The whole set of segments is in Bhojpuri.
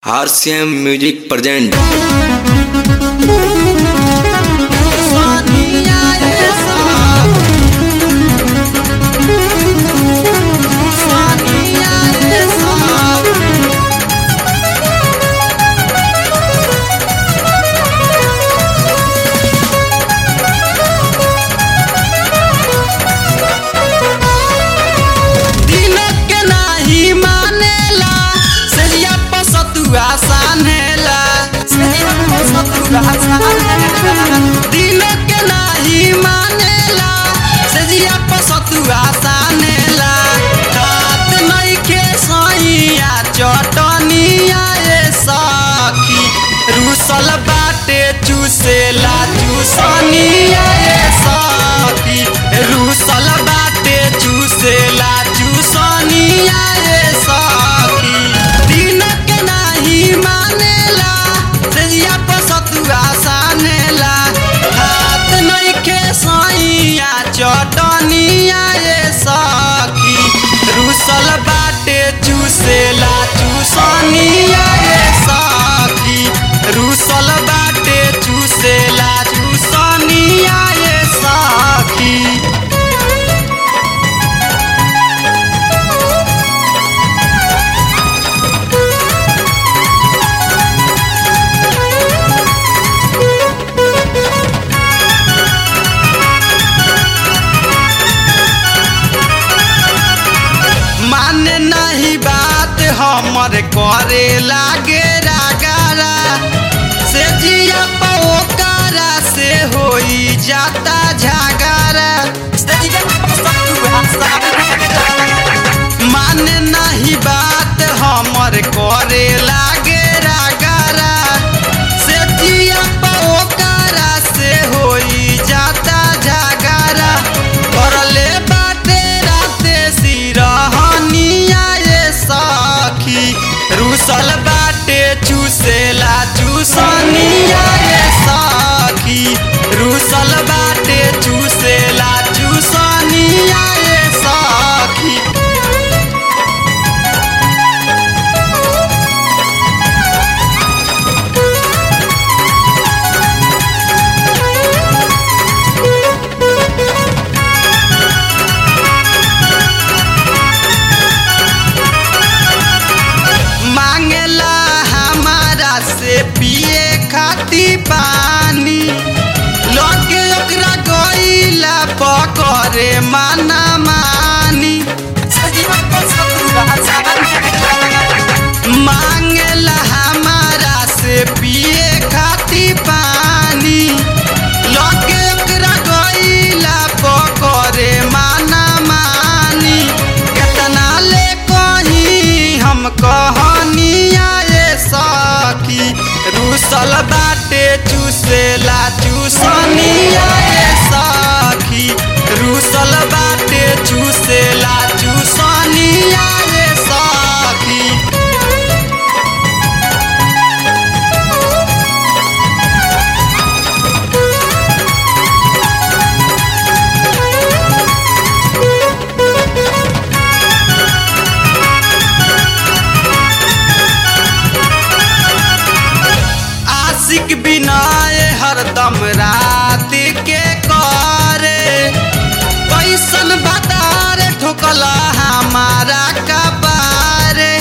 आरसीएम म्यूजिक प्रेजेंट सोनिया ये सब सोनिया ये सब दिन के नाही मानेला सजिया पसतुआ सानेला सजिया पसतुआ सानेला दिन के नाही मानेला सजिया पसतुआ सानेला रात नहीं के सैया चटनिया ए सखी रूसल बाटे चूसेला चूसनिया ए सखी रूसल बाटे चूसेला चूसनिया ए सखी दिन के नाही मानेला सजिया पसतुआ सानेला हाथ नहीं के सैया चटनिया ए सखी रूसल बाटे चूसेला चूसनिया ए सखी रूसल बाटे चूसेला चूसनिया ए सखी माने नहीं बात हमर करे लागे रागारा से जिया पोकारा से होई जाता झगारा माने नहीं बात हमर करे लागे रागारा से जिया पोकारा से होई जाता झगारा करले बाटे राते सिरहनिया ये सखी रूसल बाटे चूसेला चूसनिया ये सखी रूसल बाटे चूसेला चूसनिया ये सखी मांगेला हमारा से पिए खाती पानी लगे ओकरा गईला पकड़े माना मानी मांगेला हमारा से पिए खाती पानी लगे ओकरा गईला पकड़े माना मानी केतना ले कहीं हम कहनिया ये सखी रूसल बाटे चूसेला चूसनिया ये सखी रूसल बाटे चूसेला चूसनिया ये सखी आशिक बिनाए हरदम रात के करे कैसन बतार ठोकला हमारा कबारे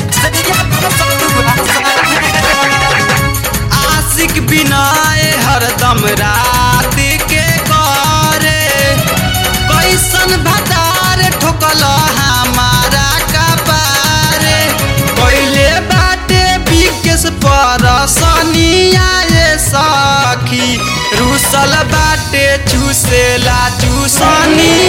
आशिक बिनाए हरदम रात के करे कैसन भतार ठोकला हमारा कबारे पहले बाटे बिकेस पर सनिया ये सखी रूसल बाटे चूसेला चूसनिया